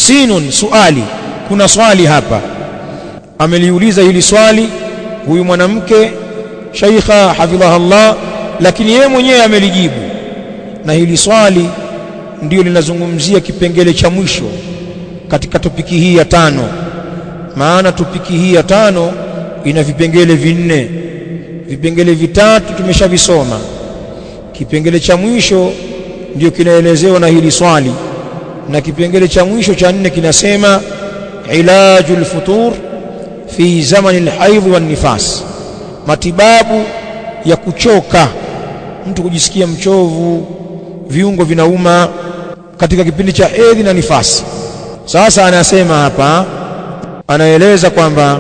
sinun suali kuna swali hapa ameliuliza hili swali huyu mwanamke shaikha hafidhahullah lakini yeye mwenyewe amelijibu na hili swali ndio linazungumzia kipengele cha mwisho katika topiki hii ya tano maana topiki hii ya tano ina vipengele vinne vipengele vitatu tumeshavisoma kipengele cha mwisho ndio kinaelezewa na hili swali na kipengele cha mwisho cha nne kinasema ilajul futur fi zamani alhaidh wan nifas matibabu ya kuchoka mtu kujisikia mchovu viungo vinauma katika kipindi cha hedhi na nifasi sasa anasema hapa anaeleza kwamba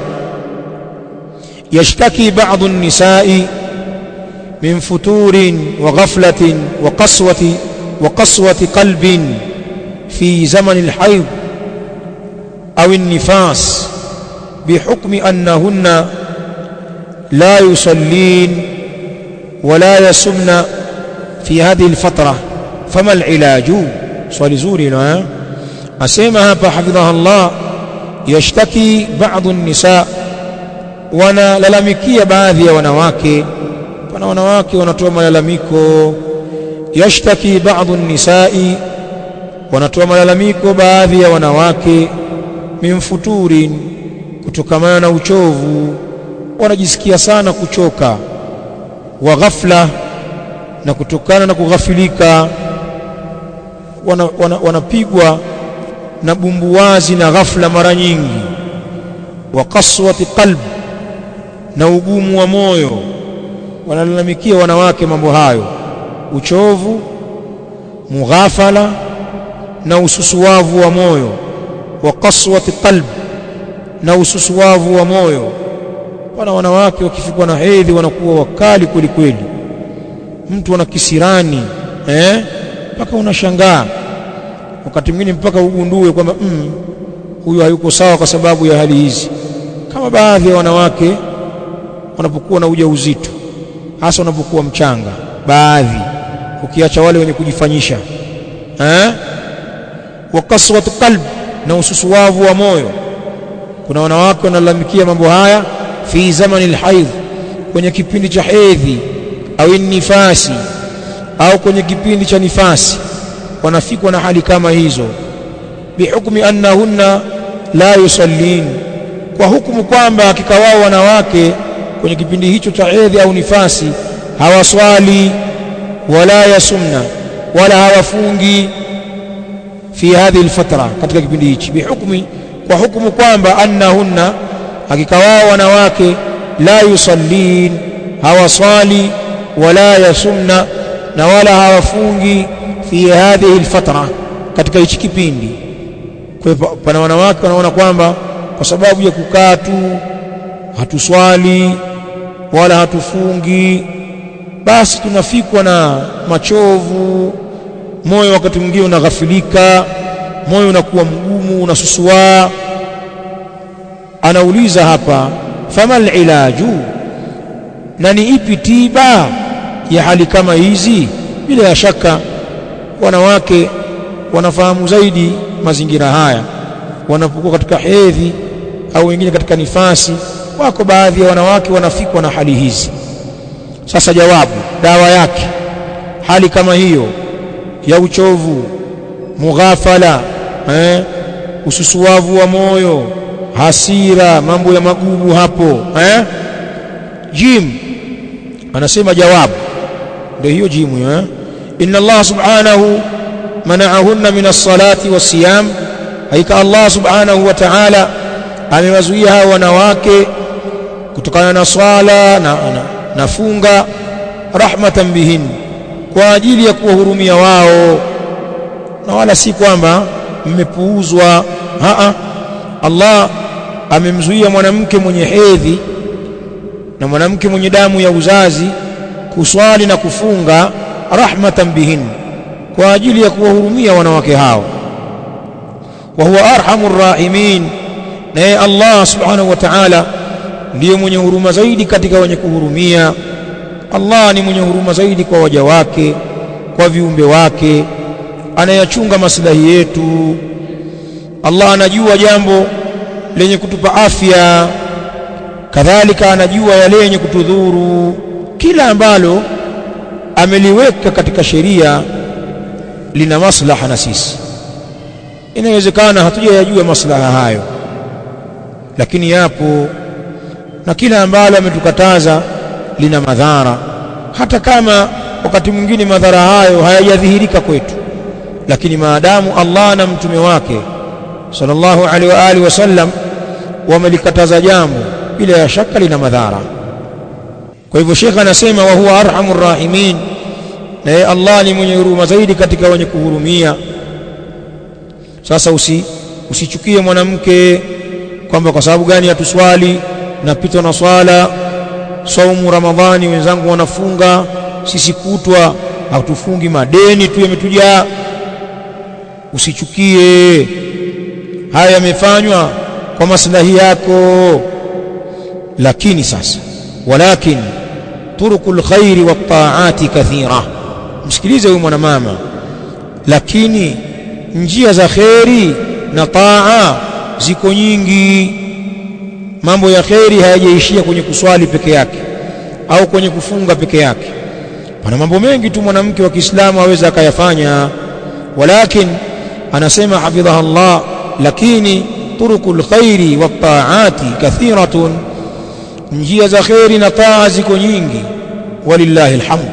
yashtaki ba'dhu an-nisa'i min futurin wa ghaflatin wa qaswati wa qaswati qalbin fi zaman al-hayd aw an-nifas بحكم أنهن لا يصلين ولا يسمن في هذه الفترة فما العلاج swali zuri hilo eh asema hapa hafidhaha Allah yashtaki baadhi an-nisa wanalalamikia baadhi ya wanawake pana wanawake wanatoa malalamiko yashtaki baadhi an-nisa'i wanatoa malalamiko baadhi ya wanawake min futurin kutokamana na uchovu wanajisikia sana kuchoka wa ghafla na kutokana na kughafilika wanapigwa wana, wana na bumbuwazi na ghafla mara nyingi wa kaswati qalb na ugumu wa moyo wanalalamikia wanawake mambo hayo uchovu mughafala na ususuwavu wa moyo wa kaswati qalb na ususuwavu wa moyo pana wanawake wakifikwa na hedhi wanakuwa wakali kweli kweli mtu ana kisirani eh mpaka unashangaa wakati mwingine mpaka ugundue kwamba mm, huyu hayuko sawa kwa sababu ya hali hizi kama baadhi ya wanawake wanapokuwa na ujauzito hasa wanapokuwa mchanga baadhi ukiacha wale wenye kujifanyisha eh wa kaswat qalb na ususuwavu wa moyo kuna wanawake wanalalamikia mambo haya fi zamani alhaidh kwenye kipindi cha hedhi au nifasi au kwenye kipindi cha nifasi wanafikwa na hali kama hizo bihukmi annahunna la yusallin kwa hukumu kwamba hakika wao wanawake kwenye kipindi hicho cha hedhi au nifasi hawaswali wala yasumna wala hawafungi fi hadhihi alfatra katika kipindi hichi bihukmi kwa hukumu kwamba annahunna hakika wao wanawake la yusallin hawaswali wala yasumna na wala hawafungi fi hadhihi alfatra katika hichi kipindi kwa hivyo pana wanawake wanaona kwamba kwa sababu ya kukaa tu hatuswali wala hatufungi basi tunafikwa na machovu moyo wakati mwingine unaghafilika moyo unakuwa mgumu unasusuaa anauliza hapa famal ilaju na ni ipi tiba ya hali kama hizi bila ya shaka wanawake wanafahamu zaidi mazingira haya wanapokuwa katika hedhi au wengine katika nifasi wako baadhi ya wanawake wanafikwa na hali hizi sasa jawabu dawa yake hali kama hiyo ya uchovu mughafala eh, ususuwavu wa moyo hasira mambo ya magugu hapo eh? jim anasema jawabu ndio hiyo jimu eh? inna Allah subhanahu mana'ahunna min as-salati was-siyam haika Allah subhanahu wa ta'ala amewazuia hao wanawake kutokana na swala na, na, na funga rahmatan bihin kwa ajili ya kuwahurumia wao na wala si kwamba mmepuuzwa haa Allah amemzuia mwanamke mwenye hedhi na mwanamke mwenye damu ya uzazi kuswali na kufunga rahmatan bihin kwa ajili ya kuwahurumia wanawake hao wa huwa arhamur rahimin naye Allah subhanahu wa ta'ala ndiye mwenye huruma zaidi katika wenye kuhurumia Allah ni mwenye huruma zaidi kwa waja wake kwa viumbe wake anayachunga maslahi yetu Allah anajua jambo lenye kutupa afya kadhalika anajua yale yenye kutudhuru kila ambalo ameliweka katika sheria lina maslaha na sisi inawezekana hatujayajua maslaha hayo lakini yapo na kila ambalo ametukataza lina madhara hata kama wakati mwingine madhara hayo hayajadhihirika kwetu lakini maadamu Allah na mtume wake sallallahu alaihi wa alihi wasallam wamelikataza jambo bila ya shaka lina madhara kwa hivyo shekha anasema wa huwa arhamur rahimin na Allah ni mwenye huruma zaidi katika wenye kuhurumia sasa usi usichukie mwanamke kwamba kwa sababu gani hatuswali napitwa na swala saumu ramadhani wenzangu wanafunga sisi kutwa hatufungi madeni tu yametujaa usichukie haya yamefanywa kwa maslahi yako lakini sasa walakin turukul khairi wat taati kathira msikilize huyu mwanamama lakini njia za kheri na taa ziko nyingi mambo ya kheri hayajaishia kwenye kuswali peke yake au kwenye kufunga peke yake pana mambo mengi tu mwanamke wa Kiislamu aweza akayafanya walakin anasema hafidhaha Allah lakini turukul khairi wat taati kathiratun njia za kheri na taa ziko nyingi walillahi alhamd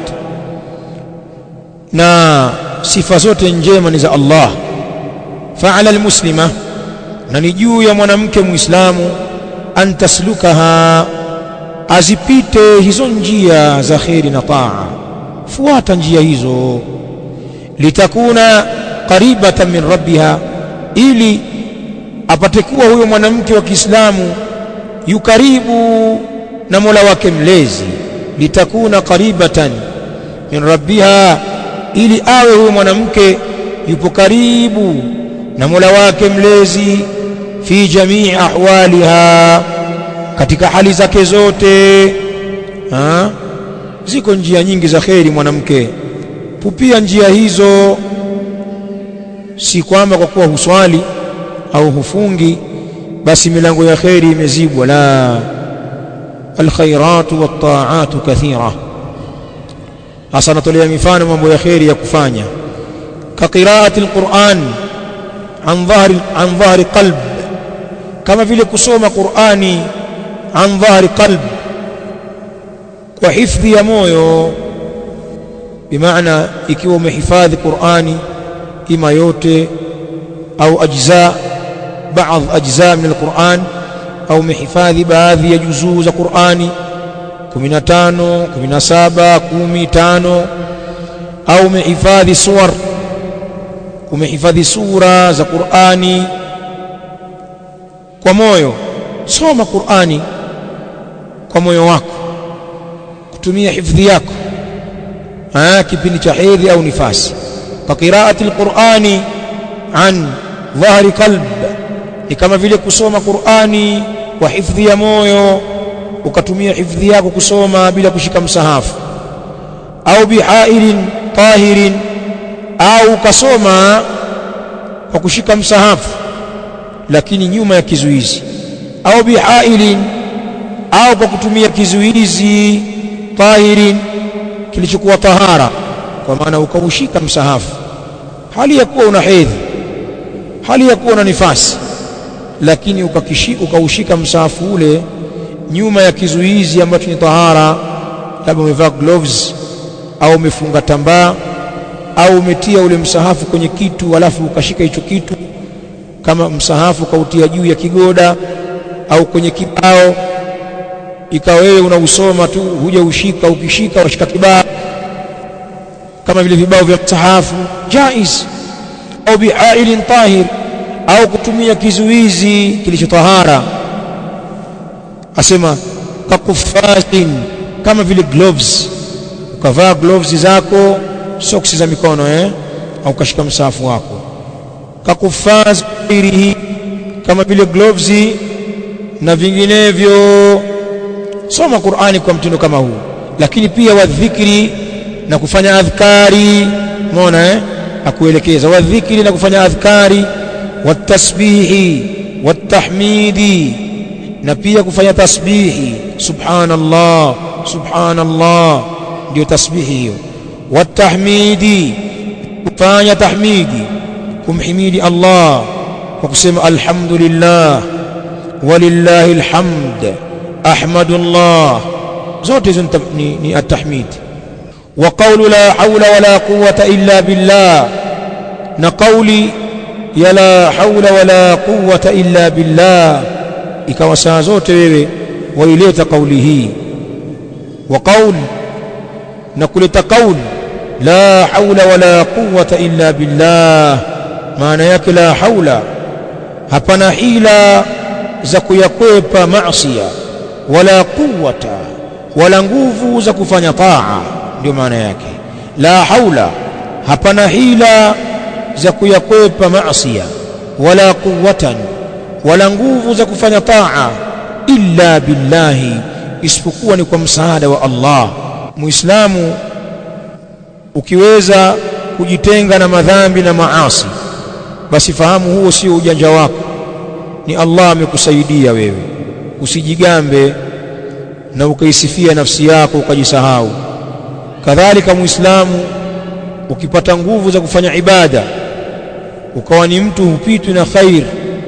na sifa zote njema ni za Allah fa'ala almuslima na ni juu ya mwanamke muislamu an taslukaha azipite hizo njia za kheri na taa fuata njia hizo litakuna qaribatan min rabbiha ili apate kuwa huyo mwanamke wa Kiislamu yukaribu na Mola wake mlezi litakuna qaribatan min rabbiha ili awe huyo mwanamke yupo karibu na Mola wake mlezi fi jamii ahwaliha katika hali zake zote ha? ziko njia nyingi za kheri mwanamke pupia njia hizo si kwamba kwa kuwa huswali au hufungi basi milango ya kheri imezibwa la alkhairatu wattaatu kathira hasa natolea mifano mambo ya kheri ya kufanya ka qiraati alquran an dhahri an dhahri qalb kama vile kusoma qurani an dhahri qalb kwa hifdhi ya moyo bimaana ikiwa umehifadhi qurani ima yote au ajza baadhi ajza min alquran au umehifadhi baadhi ya juzuu za qurani 15 17 15 au umehifadhi suwar umehifadhi sura za qurani kwa moyo soma qurani kwa moyo wako kutumia hifdhi yako ah kipindi cha hedhi au nifasi ka qiraati alqurani an dhahri qalb ni kama vile kusoma qurani kwa hifdhi ya moyo ukatumia hifdhi yako kusoma bila kushika msahafu au bihailin tahirin au ukasoma kwa kushika msahafu lakini nyuma ya kizuizi au bihailin au kwa kutumia kizuizi tahirin kilichokuwa tahara kwa maana ukaushika msahafu hali ya kuwa una hedhi hali ya kuwa una nifasi lakini ukakishi, ukaushika msahafu ule nyuma ya kizuizi ambacho ni tahara labda umevaa gloves au umefunga tambaa au umetia ule msahafu kwenye kitu alafu ukashika hicho kitu kama msahafu ukautia juu ya kigoda au kwenye kibao ikawa wewe unausoma tu huja ushika ukishika washika kibao kama vile vibao vya msahafu jaiz au bihailin tahir au kutumia kizuizi kilichotahara asema kakufasin kama vile gloves ukavaa gloves zako socks za mikono eh au ukashika msahafu wako kakufaz ghairihi kama vile gloves na vinginevyo soma Qur'ani kwa mtindo kama huu lakini pia wadhikri na kufanya adhkari umeona eh akuelekeza wadhikri na kufanya adhkari watasbihi watahmidi na pia kufanya tasbihi subhanallah subhanallah ndio tasbihi hiyo watahmidi kufanya tahmidi kumhimidi Allah kwa kusema alhamdulillah walillahi alhamd ahmadullah zote hizo ni, ni atahmid wa qawlu la hawla wala quwwata illa billah na qawli ya la hawla wala quwwata illa billah ikawa saa zote wewe waileta kauli hii wa qaul na kuleta qaul la haula wala quwwata illa billah maana yake la haula hapana hila za kuyakwepa maasiya wala quwwata wala nguvu za kufanya taa ndio maana yake la haula hapana hila za kuyakwepa maasiya wala quwwatan wala nguvu za kufanya taa illa billahi isipokuwa ni kwa msaada wa Allah muislamu ukiweza kujitenga na madhambi na maasi basi fahamu huo sio ujanja wako ni Allah amekusaidia wewe usijigambe na ukaisifia nafsi yako ukajisahau kadhalika muislamu ukipata nguvu za kufanya ibada ukawa ni mtu hupitwi na khair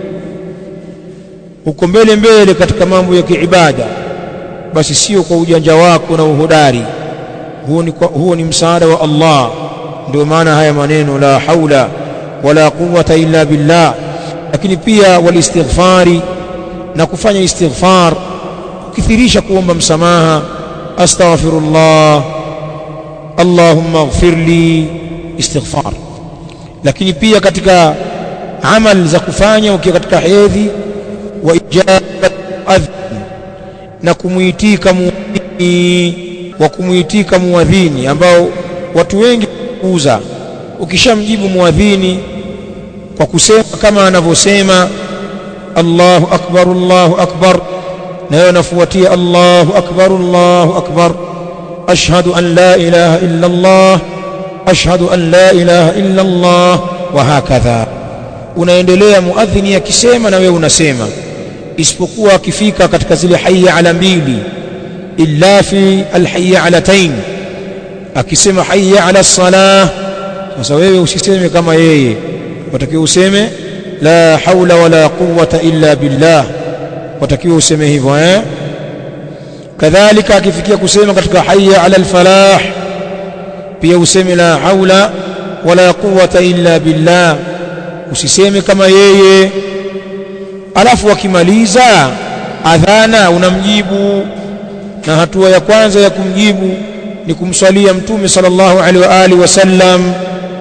uko mbele mbele katika mambo ya kiibada basi sio kwa ujanja wako na uhodari huo ni, huo ni msaada wa Allah ndio maana haya maneno la haula wala quwwata illa billah lakini pia walistighfari na kufanya istighfar kukithirisha kuomba msamaha astaghfirullah allahumma ighfir li istighfar lakini pia katika amal za kufanya ukiwa katika hedhi wa ijabat adhin na kumuitika muadhini wa kumuitika muadhini ambao watu wengi kuuza ukishamjibu muadhini kwa kusema kama anavyosema Allahu akbar Allahu akbar na yeye anafuatia Allahu akbar Allahu akbar ashhadu an la ilaha illa Allah ashhadu an la ilaha illa Allah wa hakadha unaendelea muadhini akisema na wewe unasema isipokuwa akifika katika zile hayya ala mbili illa fi alhayya alatain akisema hayya ala salah sasa wewe usiseme kama yeye watakiwa useme la haula wala quwwata illa billah watakiwa useme hivyo eh kadhalika akifikia kusema katika hayya ala alfalah pia useme la haula wala quwwata illa billah usiseme kama yeye alafu akimaliza adhana unamjibu na hatua ya kwanza ya kumjibu ni kumswalia mtume sallallahu alaihi wa alihi wasallam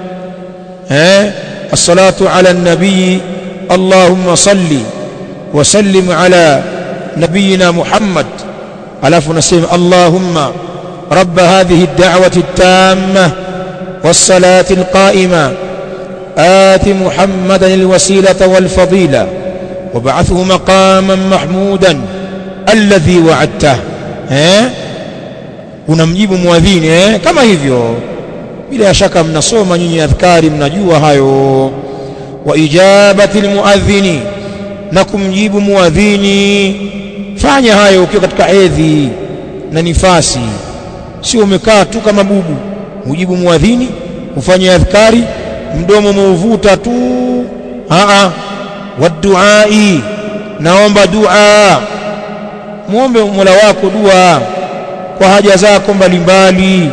eh الصلاه على النبي اللهم صل وسلم على نبينا محمد alafu unasema allahumma رب هذه الدعوه التامه والصلاه القائمه آت محمدا الوسيله والفضيله وابعثه مقاما محمودا الذي وعدته eh unamjibu muadhini eh kama hivyo bila shaka mnasoma nyinyi adhkari mnajua hayo wa ijabati almuadhini na kumjibu muadhini fanya hayo ukiwa katika hedhi na nifasi sio umekaa tu kama bubu ujibu muadhini ufanye adhkari mdomo umeuvuta tu a a waduai naomba dua muombe Mola wako dua kwa haja zako mbalimbali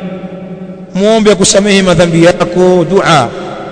muombe akusamehe madhambi yako dua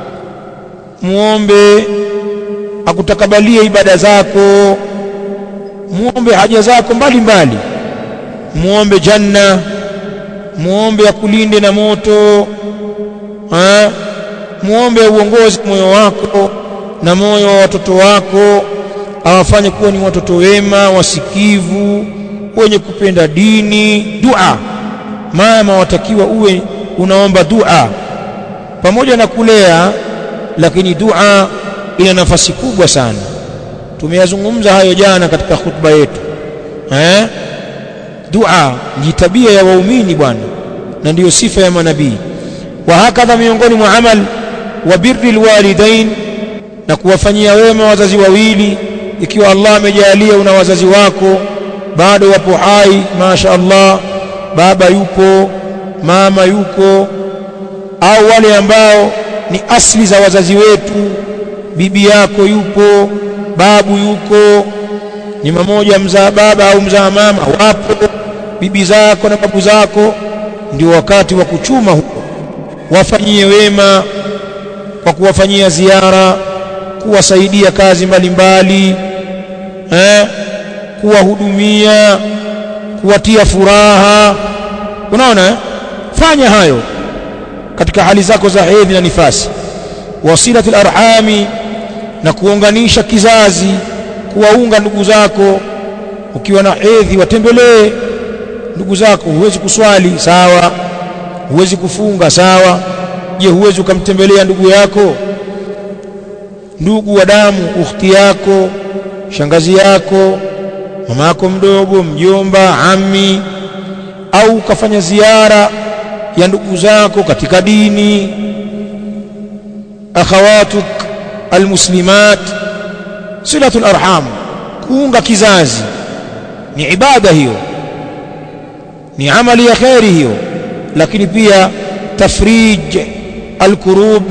muombe akutakabalie ibada zako muombe haja zako mbalimbali muombe janna muombe akulinde na moto ha? muombe uongozi moyo wako na moyo wa watoto wako awafanye kuwa ni watoto wema wasikivu wenye kupenda dini dua mama watakiwa uwe unaomba dua pamoja na kulea lakini dua ina nafasi kubwa sana tumeyazungumza hayo jana katika khutba yetu eh dua ni tabia ya waumini bwana na ndiyo sifa ya manabii wa hakadha miongoni mwa amal wa birri alwalidain na kuwafanyia wema wazazi wawili ikiwa Allah amejalia una wazazi wako bado wapo hai masha Allah baba yupo mama yuko au wale ambao ni asli za wazazi wetu bibi yako yupo babu yuko ni mmoja mzaa baba au mzaa mama wapo bibi zako na babu zako ndio wakati wa kuchuma huko wafanyie wema kwa kuwafanyia ziara kuwasaidia kazi mbalimbali eh kuwahudumia kuwatia furaha unaona eh? fanya hayo katika hali zako za hedhi na nifasi wasilatul arhami na kuunganisha kizazi kuwaunga ndugu zako ukiwa na hedhi watembelee ndugu zako huwezi kuswali sawa huwezi kufunga sawa je huwezi ukamtembelea ndugu yako ndugu wa damu ukhti yako shangazi yako mama yako mdogo mjomba ami au ukafanya ziara ya ndugu zako katika dini akhawatuk almuslimat silatul arham kuunga kizazi ni ibada hiyo ni amali ya khairi hiyo lakini pia tafrij alkurub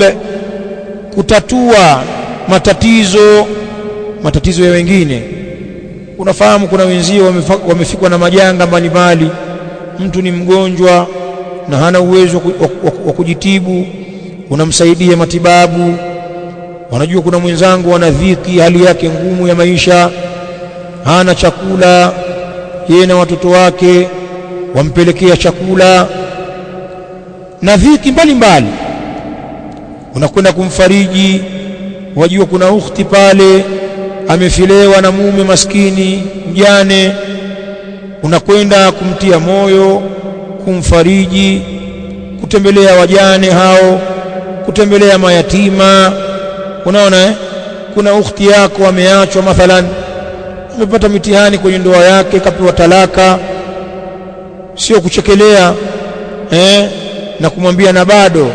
kutatua matatizo matatizo ya wengine unafahamu kuna wenzio wamefikwa na majanga mbalimbali mtu ni mgonjwa na hana uwezo wa kujitibu unamsaidia matibabu wanajua kuna mwenzangu ana dhiki hali yake ngumu ya maisha hana chakula yeye na watoto wake wampelekea chakula na dhiki mbalimbali unakwenda kumfariji wajua kuna ukhti pale amefilewa na mume maskini mjane unakwenda kumtia moyo kumfariji kutembelea wajane hao kutembelea mayatima unaona eh? kuna ukhti yako ameachwa mathalan amepata mitihani kwenye ndoa yake kapewa talaka sio kuchekelea eh? na kumwambia na bado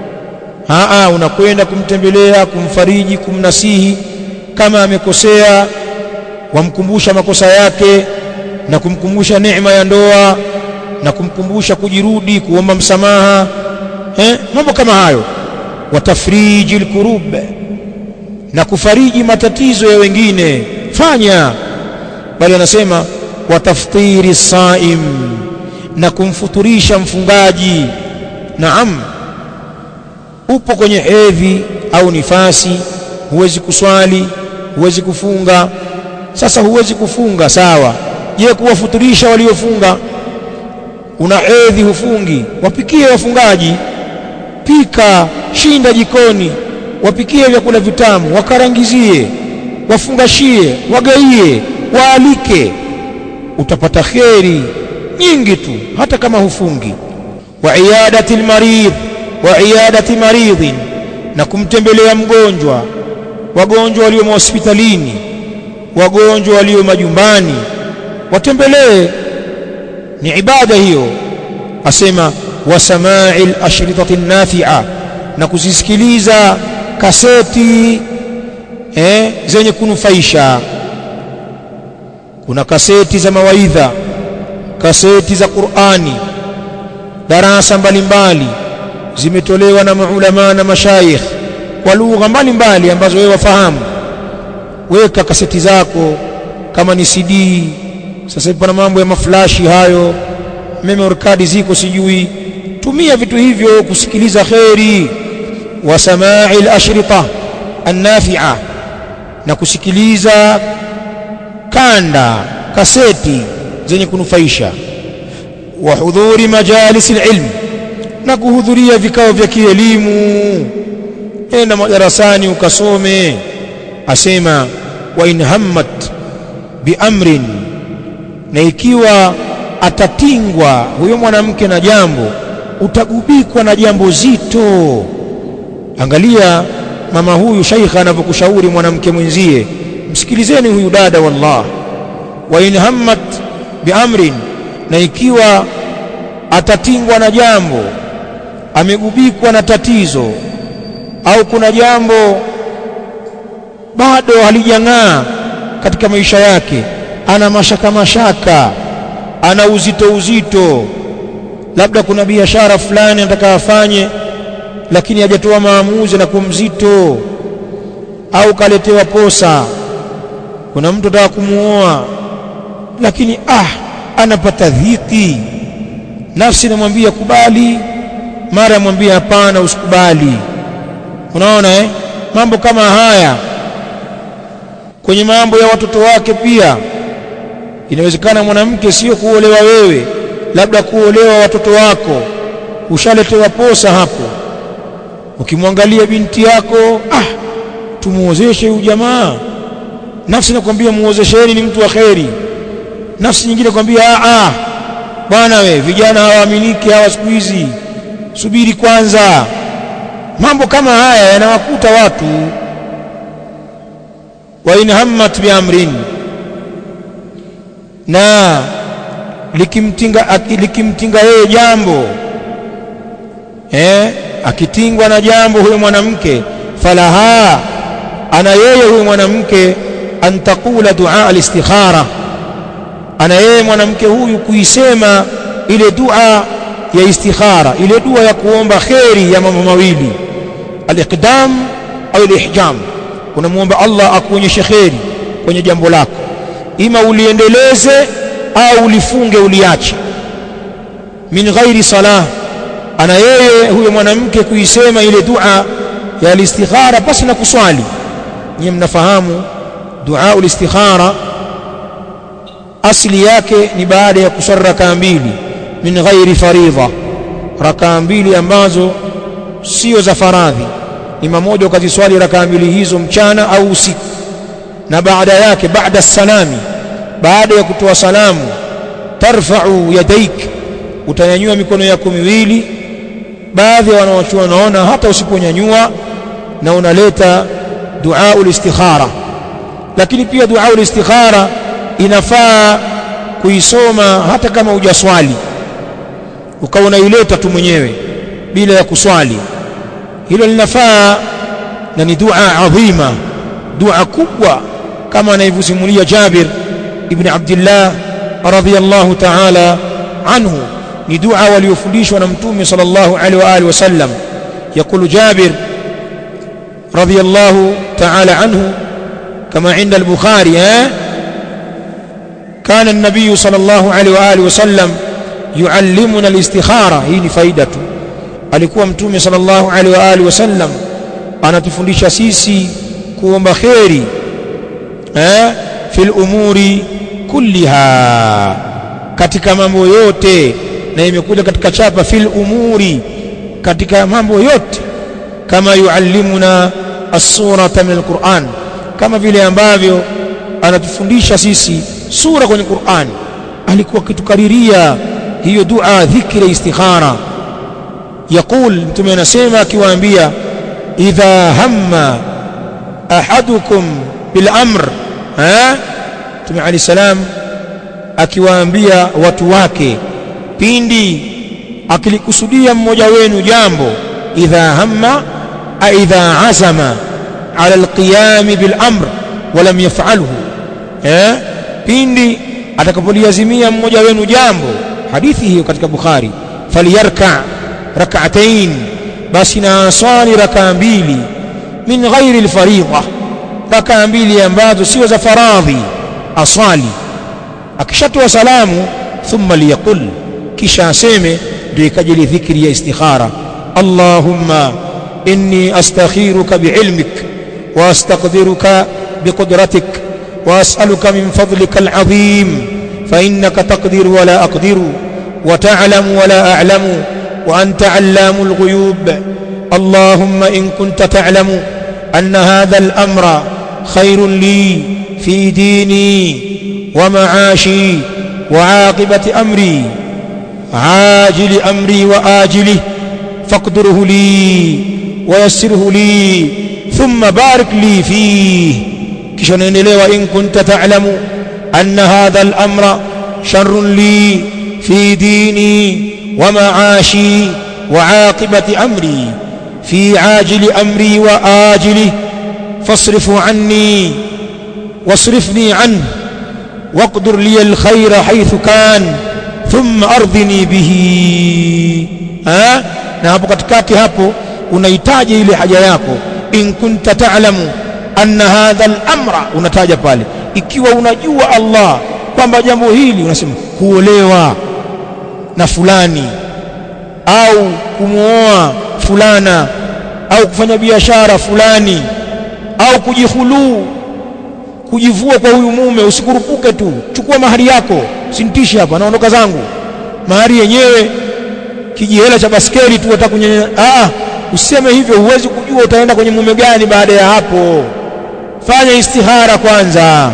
aa unakwenda kumtembelea kumfariji kumnasihi kama amekosea wamkumbusha makosa yake na kumkumbusha neema ya ndoa na kumkumbusha kujirudi kuomba msamaha eh? mambo kama hayo watafriji alkurub na kufariji matatizo ya wengine fanya bali anasema wataftiri saim na kumfuturisha mfungaji naam upo kwenye hedhi au nifasi huwezi kuswali huwezi kufunga sasa huwezi kufunga sawa je kuwafuturisha waliofunga una hedhi hufungi wapikie wafungaji pika shinda jikoni wapikie vyakula vitamu wakarangizie wafungashie wagaie waalike utapata kheri nyingi tu hata kama hufungi wa iyadati almarid wa iyadati maridhin na kumtembelea mgonjwa wagonjwa walio hospitalini wagonjwa walio majumbani watembelee ni ibada hiyo asema wasamai al-ashritati nafi'a na kuzisikiliza kaseti eh, zenye kunufaisha kuna kaseti za mawaidha kaseti za Qur'ani darasa mbalimbali zimetolewa na maulama na mashayikh kwa lugha mbalimbali ambazo wewe wafahamu weka kaseti zako kama ni CD sasa hivi pana mambo ya maflashi hayo memory card ziko sijui tumia vitu hivyo kusikiliza kheri wa samai al-ashrita an-nafi'a na kusikiliza kanda kaseti zenye kunufaisha wa hudhuri majalis al-ilm na kuhudhuria vikao vya kielimu enda madarasani ukasome asema wa in hammat biamrin na ikiwa atatingwa huyo mwanamke na jambo utagubikwa na jambo zito angalia mama huyu shaikha anavyokushauri mwanamke mwenzie msikilizeni huyu dada wallah wa in hammat biamrin na ikiwa atatingwa na jambo amegubikwa na tatizo au kuna jambo bado halijang'aa katika maisha yake ana mashaka mashaka ana uzito uzito labda kuna biashara fulani anataka afanye lakini hajatoa maamuzi na kumzito au kaletewa posa kuna mtu anataka kumuoa lakini ah anapata dhiki nafsi inamwambia kubali mara yamwambia hapana usikubali unaona eh mambo kama haya kwenye mambo ya watoto wake pia inawezekana mwanamke sio kuolewa wewe labda kuolewa watoto wako ushaletewa posa hapo ukimwangalia binti yako ah tumuozeshe huyu jamaa nafsi nakwambia muozesheni ni mtu wa kheri nafsi nyingine kwambia ah ah bwana we vijana hawaaminiki hawa siku hizi subiri kwanza mambo kama haya yanawakuta watu wa in hammat biamrin na likimtinga likimtinga yeye jambo eh akitingwa na jambo huyo mwanamke falaha ana yeye huyo mwanamke an taqula dua al-istikhara ana yeye mwanamke huyu kuisema ile dua ya istikhara ile dua ya kuomba kheri ya mambo mawili al-iqdam au al-ihjam unamuomba Allah akuonyeshe kheri kwenye jambo lako ima uliendeleze au ulifunge uliache min ghairi salah ana yeye huyo mwanamke kuisema ile dua ya al-istikhara pasi na kuswali nyinyi mnafahamu dua al-istikhara asli yake ni baada ya kuswali rakaa mbili min ghairi faridha rakaa mbili ambazo sio za faradhi ni mamoja ukaziswali rakaa mbili hizo mchana au usiku na baada yake baada salami baada ya kutoa salamu tarfa'u yadaik utanyanyua mikono yako miwili baadhi ya wanaochua wanaona hata usiponyanyua na unaleta dua ulistikhara lakini pia dua ulistikhara inafaa kuisoma hata kama hujaswali ukawa unaileta tu mwenyewe bila ya kuswali hilo linafaa na ni dua adhima dua kubwa kama anavyosimulia Jabir ibn Abdullah radhiyallahu ta'ala anhu ni dua waliofundishwa na mtume sallallahu alaihi wa alihi wasallam يقول جابر رضي الله تعالى عنه كما عند البخاري ها كان النبي صلى الله عليه واله وسلم يعلمنا الاستخاره hii ni faida tu alikuwa mtume sallallahu alaihi wa alihi wasallam anatufundisha sisi kuomba kheri eh fil umuri kulliha katika mambo yote na imekuja katika chapa fil umuri katika mambo yote kama yuallimuna as-surata min al-Qur'an kama vile ambavyo anatufundisha sisi sura kwenye Qur'an alikuwa akitukariria hiyo dua dhikri istikhara يقول mtume anasema akiwaambia idha hamma ahadukum bil amr eh mtume ali salam akiwaambia watu wake pindi akilikusudia mmoja wenu jambo idha hamma aidha azama ala alqiyam bil amr walam yaf'alhu eh pindi atakapoliazimia mmoja wenu jambo hadithi hiyo katika bukhari falyarka rak'atayn basi na swali rakaa mbili min ghairi alfariidha rakaa mbili ambazo sio za faradhi aswali akishatoa salamu thumma liyaqul kisha aseme ndio ikajili dhikri ya istikhara allahumma inni astakhiruka biilmik wa astaqdiruka biqudratik wa as'aluka min fadlika alazim fa innaka taqdiru wa la aqdiru wa ta'lamu wa la a'lamu wa anta 'allamul ghuyub اللهم إن كنت تعلم أن هذا الأمر خير لي في ديني ومعاشي وعاقبة أمري عاجل أمري وآجله فاقدره لي ويسره لي ثم بارك لي فيه كشنين لي وإن كنت تعلم أن هذا الأمر شر لي في ديني ومعاشي وعاقبة أمري في عاجل أمري وآجله fasrifu anni wasrifni an waqdur li alkhaira haythu kan thumma ardhini bihi ha? na hapo katikati hapo unahitaji ile haja yako in kunta ta'lamu anna hadha al-amra unataja pale ikiwa unajua Allah kwamba jambo hili unasema kuolewa na fulani au kumuoa fulana au kufanya biashara fulani au kujihuluu kujivua kwa huyu mume usikurupuke tu chukua mahari yako sintishi hapa naondoka zangu mahari yenyewe kijihela cha baskeli tu atakunyenya ah useme hivyo huwezi kujua utaenda kwenye mume gani baada ya hapo fanya istihara kwanza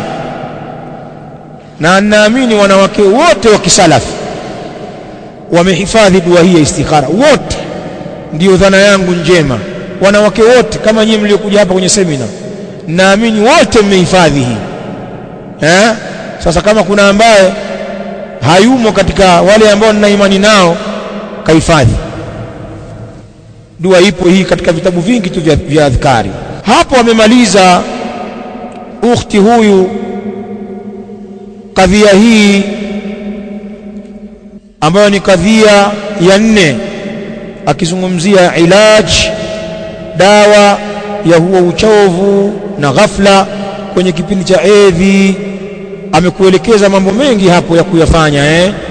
na naamini wanawake wote wa kisalafi wamehifadhi dua hii ya istikhara wote ndiyo dhana yangu njema wanawake wote kama nyinyi mliokuja hapa kwenye semina naamini wote mmehifadhi hii eh? sasa kama kuna ambaye hayumo katika wale ambao nina imani nao kahifadhi dua ipo hii katika vitabu vingi tu vya, vya adhkari hapo amemaliza ukhti huyu kadhia hii ambayo ni kadhia ya nne akizungumzia ilaj dawa ya huo uchovu na ghafla kwenye kipindi cha edhi amekuelekeza mambo mengi hapo ya kuyafanya eh